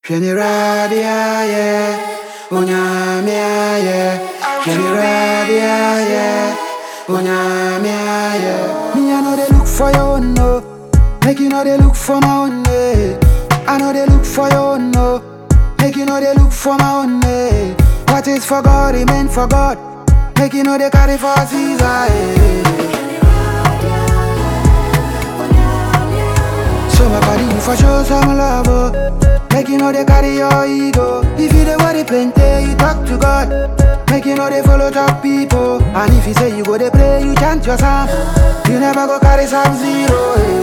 Sheniradiaye, Unyamiaye, Sheniradiaye, Unyamiaye. Me, I know they look for your own, no. Make you know they look for my own, eh. I know they look for your own, no. Make you know they look for my own, eh. What is for God, it meant for God. Make you know they carry for Caesar, eh. So my body you for show some love, oh. Make you know they carry your ego. If you the worry plenty, you talk to God. Make you know they follow top people. And if you say you go they pray, you chant your psalm. You never go carry some zero. eh.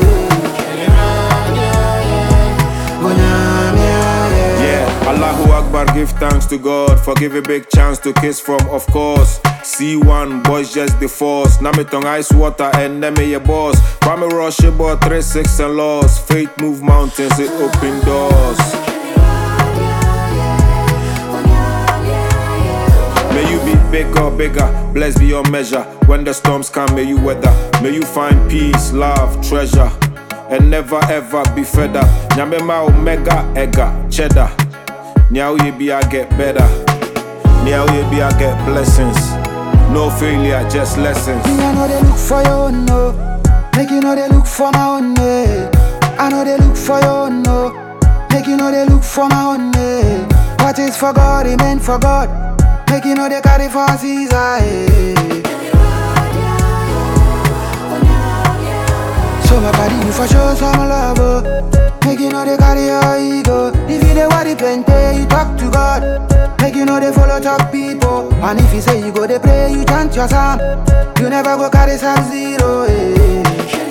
Onyamia, Yeah, Allahu Akbar, give thanks to God for give a big chance to kiss from, of course. C1, boys just the force. Namitong ice water and name your boss. Kwame Rush about 3 6 and laws. Faith move mountains, it open doors. May you be bigger, bigger, blessed beyond measure. When the storms come, may you weather. May you find peace, love, treasure, and never ever be fed up. Nyamema omega, ega, cheddar. Now you be, I get better. Now you be, I get blessings. No failure, just lessons. Me, I know they look for your own, no. Make you know they look for my own, eh. I know they look for your own, no. Make you know they look for my own, eh. What is for God, it meant for God. Make you know they carry for Caesar, eh. So my body you for show some love, oh. Make you know they carry your ego. If you the worry plenty, you talk to God. Make you know they follow top people. And if you say you go they pray, you chant your psalm. You never go carry some zero, eh.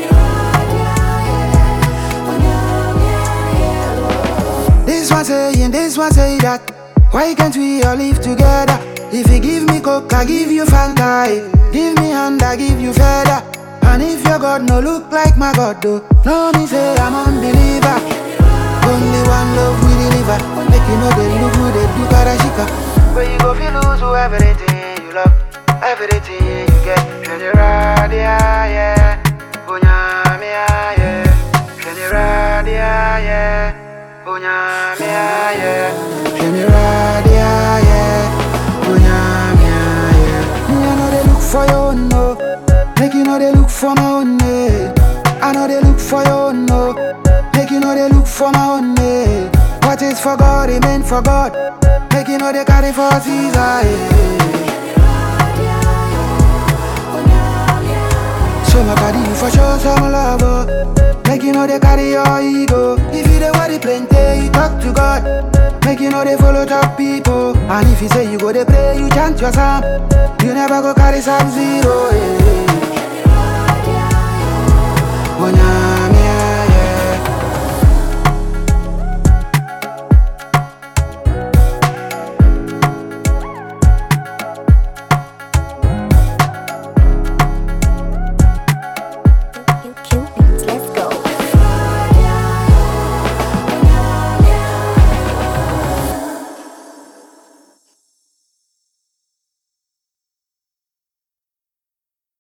This one saying, this one say that. Why can't we all live together? If you give me coke, I give you Fanta. eh. Give me hand, I give you feather. And if your God no look like my God, though, no me say I'm unbeliever. Only one love we deliver. Make you know they look good, they do karashika. Where you go feel lose to everything you love, everything you get. Sheniradia, yeah. Unyamia, yeah. Sheniradia, yeah. Unyamia, yeah. Sheniradia, yeah. Unyamia, yeah. Me, I know they look for your own, no. Make you know they look for my own, eh. I know they look for your own, no. Make you know they look for my own, eh. What is for God, it meant for God. Make you know they carry for Caesar, eh. So my body you for show some love, oh. Make you know they carry your ego. If you the worry plenty, you talk to God. Make you know they follow top people. And if you say you go they pray, you chant your psalm. You never go carry some zero, eh.